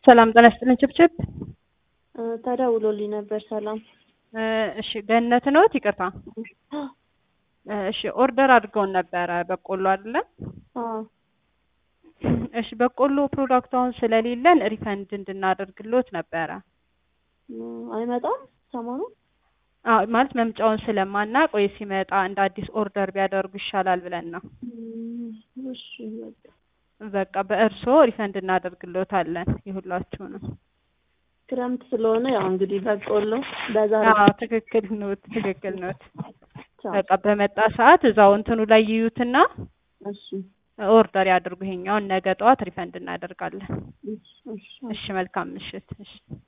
ሰላም ጤና ይስጥልኝ ችብችብ። ተደውሎልኝ ነበር። ሰላም እሺ ገነት ነዎት? ይቅርታ እሺ ኦርደር አድርገውን ነበረ በቆሎ አይደለ? አዎ እሺ በቆሎ ፕሮዳክቱ አሁን ስለሌለን ሪፈንድ እንድናደርግልዎት ነበረ። አይመጣም ሰሞኑ አዎ ማለት መምጫውን ስለማናውቅ ወይ ሲመጣ እንደ አዲስ ኦርደር ቢያደርጉ ይሻላል ብለን ነው። እሺ በቃ በቃ በእርስዎ ሪፈንድ እናደርግልዎታለን የሁላችሁንም። ክረምት ስለሆነ ያው እንግዲህ በቆሎ በዛ አዎ ትክክል ኖት፣ ትክክል ኖት። በቃ በመጣ ሰዓት እዛው እንትኑ ላይ ይዩትና እሺ ኦርደር ያድርጉ። ይሄኛውን ነገ ጠዋት ሪፈንድ እናደርጋለን። እሺ እሺ እሺ መልካም ምሽት። እሺ